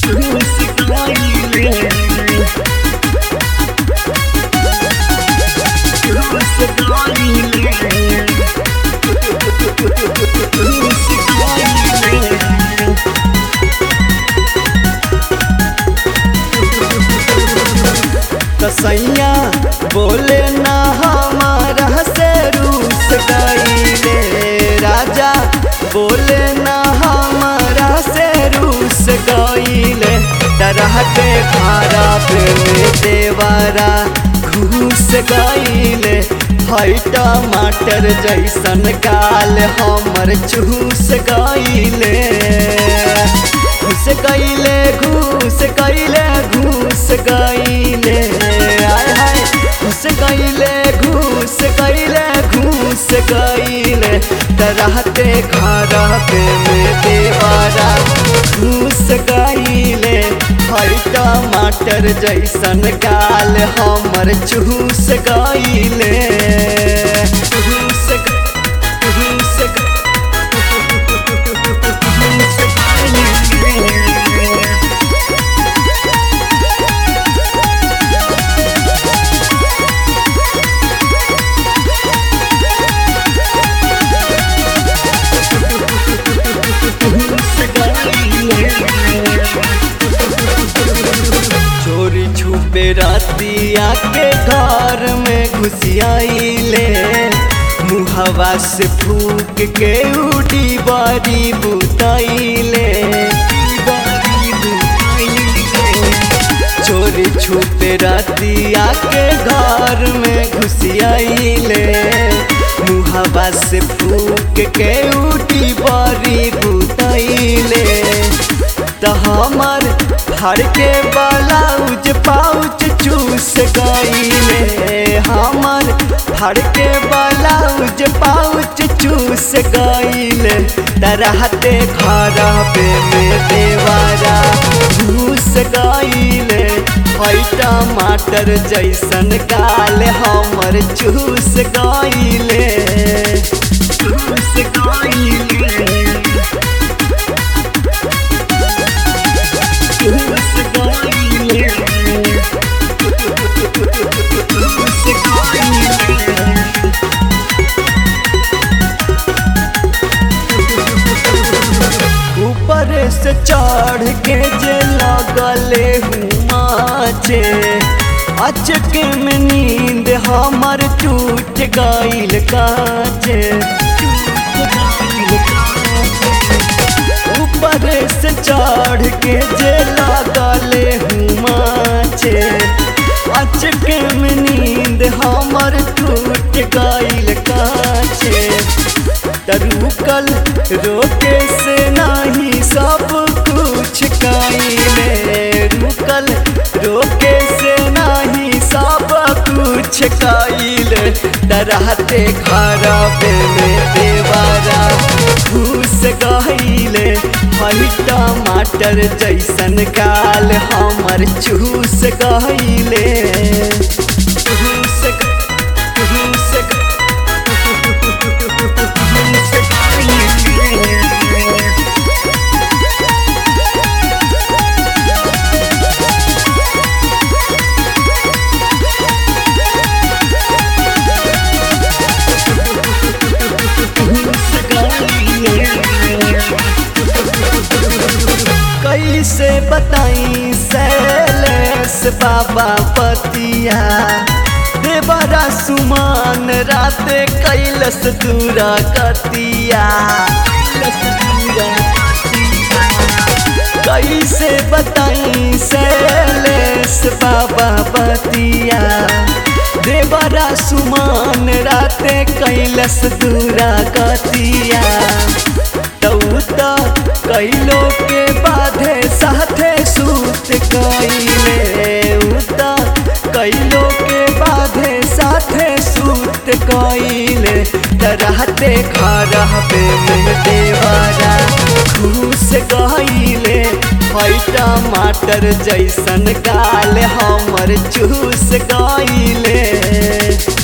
चूस गईले चूस गईले चूस गईले कसैया बोले ना हमारा से रूस गईले राजा बोले ना हमारा से रूस गईले तरह के खारा पे में देवारा घूस गईले हई टमाटर जैसन गाल हमर चूस गईले घूस गईले घूस गईले घूस गईले आय हाय घूस गईले घूस गईले घूस गईले तरहते खारा पे में देवारा घूस गईले हई टमाटर जैसन गाल हमर चूस गईले चूस ग- चूस ग- चूस गईले। चोरी छुपे रातिया के घर में घुसियाइले मुहवा से फूक के उड़ी बारी बुताइले चोरी छुपे रातिया के घर में घुसियाइले मुहवा से फूक के उठी बारी बुताइले त हमर फड़ के ब्लाउज पाउच चूस गईले हमर फड़ के ब्लाउज पाउच चूस गईले तरहते खारा पे में देवारा घूस गईले हई टमाटर जैसन गाल हमर चूस गईले चूस गईले चूस गईले चूस गईले ऊपर से चढ़ के जे लगले हुमाचे अचके में नींद हमर टूट गईल काचे ऊपर से चढ़ के जे लगले हुमाचे अचके में नींद हमर टूट गईल काचे तरुकल रोके से नाही सब कुछ काइले रुकल रोके से नाही सब कुछ काइले डराते खराबे में देवारा घूस गईले हई टमाटर जैसन गाल हमर चूस गईले चूस ग- चूस ग- कैसे बताई सैलेस बाबा पतिया देवरा सुमान राते कैलस दूरा कतिया कैलस दूरा कतिया। कैसे बताई सैलेस बाबा पतिया देवरा सुमान राते कैलस दूरा कतिया तौता कैलो के बाधे साथे सूत कैले उता कैलो के बाधे साथे सूत कैले तरहते खराबे में देवारा घूस गईले हई टमाटर जैसन गाल हमर चूस गईले